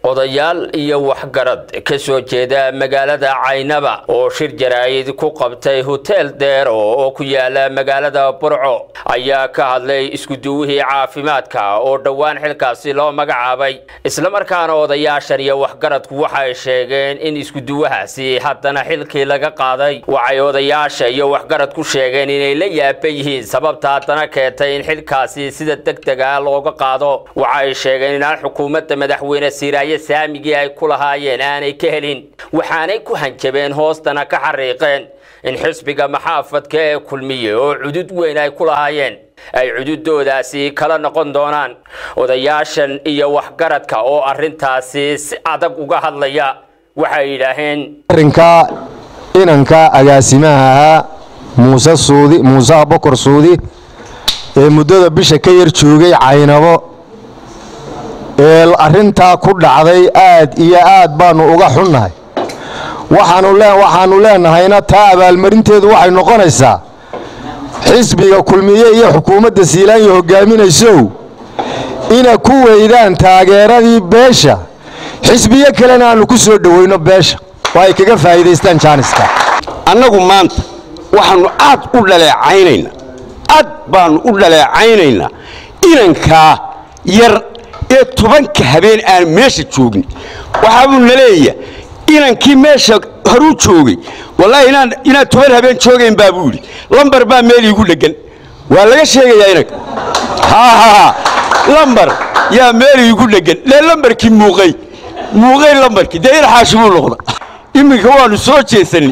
odayaal iyo waxgarad ka soo jeeda magaalada caynaba oo shir jaraa'id ku qabtay hotel deero oo ku yaala magaalada burco ayaa ka hadlay iskuduwihii caafimaadka oo dhowaan xilkaasi loo magacaabay islamarkaana odayaashan iyo waxgaradku waxay sheegeen in iskuduwahaasi haddana xilkii laga qaaday waxay odayaasha iyo waxgaradku sheegeen inay la yaaba yihiin sababta haddana keentay in xilkaasi sida degdega looga qaado waxay sheegeen inaan xukuumadda madaxweyne siiraaye saamigii ay ku lahaayeen aanay ka helin waxaanay ku hanjabeen hoostana ka xariiqeen in xisbiga maxaafadka ee kulmiye oo cudud weyn ay ku lahaayeen ay cududoodaasi kala noqon doonaan odayaashan iyo waxgaradka oo arrintaasi si adag uga hadlaya waxay yidhaaheen arrinka inanka agaasimaha ahaa muuse suudi muuse abokor suudi ee muddada bisha ka yar joogay caynabo ee arrintaa ku dhacday aad iyo aad baannu uga xunnahay waxaannu leenahayna taa abaalmarinteedu waxay noqonaysaa xisbiga kulmiye iyo xukuumadda siilaanya hogaaminaysow ina ku weydaan taageeradii beesha xisbiyo kalena aannu ku soo dhowayno beesha oo ay kaga faa'iidaystaan jaaniska annagu maanta waxaannu aad u dhaleecaynaynaa aad baannu u dhaleecaynaynaa inankaa yar ee tobanka habeen aan meesha joogin waxaabuu na leeya inankii meesha horuu joogay wallaahi inaad toban habeen joogayn baa buu yidhi lambar baa meel iigu dheggan waa laga sheegayaa inanka hahaha lambar yaa meel iigu dheggan lee lambarkii muuqay muuqay lambarkii dee inaxaashi buu noqda iminka waannu soo jeesannay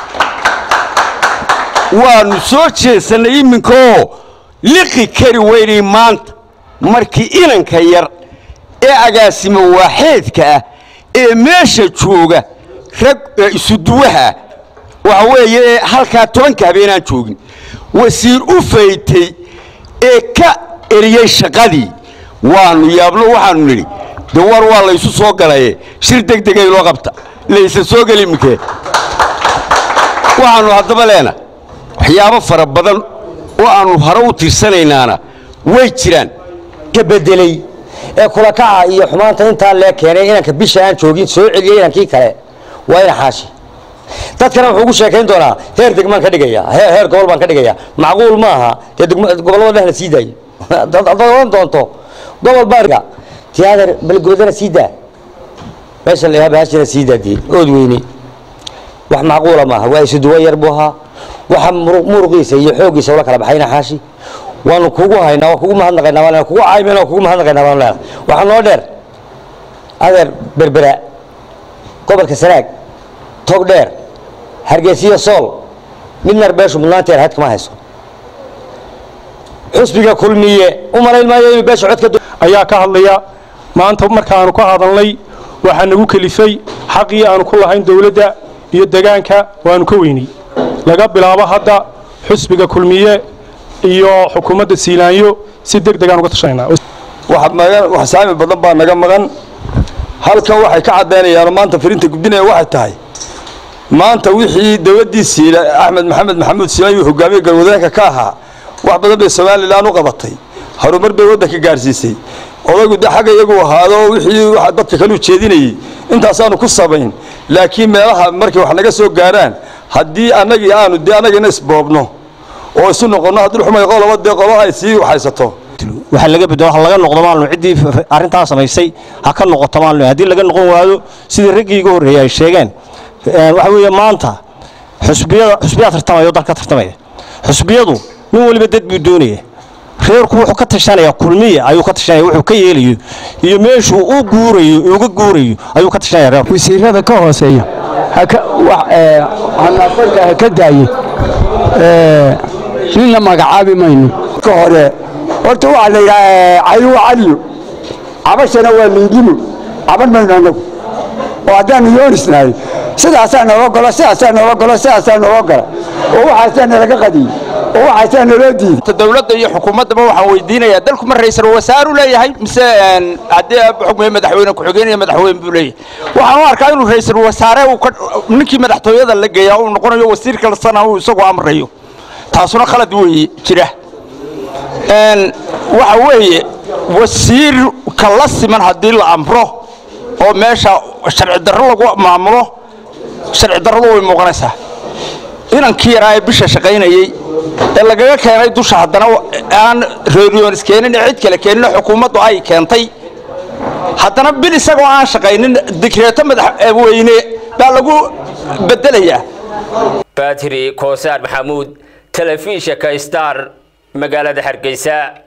waannu soo jeesannay iminkaoo liqi kari weynay maanta markii inanka yar ee agaasimo waaxeedka ah ee meesha jooga rag isuduwaha waxa weeye ee halkaa tobanka habeenaan joogin wasiir u faytay ee ka eriyey shaqadii waannu yaabno waxaannu nidhi de war waa laysu soo galaye shir degdegay loo qabta laysa soo geli iminkee waxaannu haddaba leena waxyaabo fara badan oo aannu hore u tirsanaynaana way jiraan ka bedeley ee kulakaca iyo xumaanta intaa lee keenay inanka bisha aan joogin soo celiyey inankii kale waa ina xaashi dadkana wuxuu ugu sheekayn doonaa heer degmaan ka dhigaya heer gobol baan ka dhigaya macquul ma aha dee gobollada dheh la sii daayo haddaad oran doonto gobol baa tiyaatar balgoodana sii daa meesha la yaaba hashina sii daadiyey ood weyne wax macquula maaha waa isuduwa yar buu ahaa waxa muruqiisa iyo xooggiisa ula kala baxayna xaashi waanu kugu haynaa waa kugu mahadnaqaynaa waan kugu caymayna waa kugu mahadnaqaynaa waan leenahay waxaa noo dheer adeer berbera gobolka sanaag tog dheer hargeysiyo sool midnar beeshu mudnaanteer had kama hayso xusbiga kulmiye u malayn maayo inuu beesha codka ayaa ka hadlaya maanta markaanu ka hadalnay waxaa nagu kelifay xaqii aanu ku lahayn dowladda iyo degaanka waanu ka weynay laga bilaabo hadda xusbiga kulmiye iyo xukuumadda siilaanyo si deg degaan uga tashanayna wax saami badan baa naga maqan halkan waxay ka caddaynayaan maanta firinta gudbinaya waxay tahay maanta wixii dowladdii siila axmed maxamed maxamuud siilaanyo hogaamiye galwadeenka ka ahaa wax badan bay somalilan u qabatay horumar bay waddanka gaadhsiisay odaygu de xagga iyagu ahaado wixii dadka kale u jeedinayey intaasaanu ku samayn laakiin meelaha markay wax naga soo gaaraan haddii annagii aanu dee annagina isboobno oo isu noqonno haddii xumay qoloba dee qolo ay sii haysato waxa laga bedelo ha laga noqdo maalno ciddii arrintaa samaysay ha ka noqoto maalno haddii laga noqon waayo sidii raggii iga horreeyay ay sheegeen waxa weeye maanta xusbiyada xusbiyaa tartamaya oo dalka tartamaya xusbiyadu nin waliba dad buu doonaya reerku wuxuu ka tashanaya kulmiya ayuu ka tashanaya wuxuu ka yeelayo iyo meeshuu u guurayo uga guurayo ayuu ka tashanaya reerku wasiirada ka hooseeya hanafarka ha ka daaye ninna magacaabi mayno ka hore horta waxaa la yidhaha caylu caliyo cabashana waa mindimo caban mayno annagu oo haddaanu yoonisnahay sidaasaa nooga golo sidaasaa nooga golo sidaasaa nooga gola oo waxaasaa nalaga qadiyey oo waxaasaa naloo diiday dowladda iyo xukuumaddaba waxaan weydiinayaa dalku ma ra'iisul wasaaru leeyahay mise haddii xukmiye madaxweyne ku-xigeen iyo madaxweyne buu leeyahay waxaan u arkaa inuu ra'iisul wasaare ninkii madaxtooyada la geeyaa uu noqonayo wasiir kalsana uu isagu amrayo taasuna khalad weeye jira waxa weeye wasiirka la siman haddii la amro oo meesha sharci darro lagu maamulo sharci darradu way muuqanaysaa inankii yaraa ee bisha shaqaynayey ee lagaga keenay dusha haddana aan reeriyoonis keenin ee cid kale keenin xukuumaddu ay keentay haddana bil isagoo aan shaqaynin digreeto madaxweyne baa lagu bedelayaa batri koosaar maxamuud telefishinka star magaalada hargeysa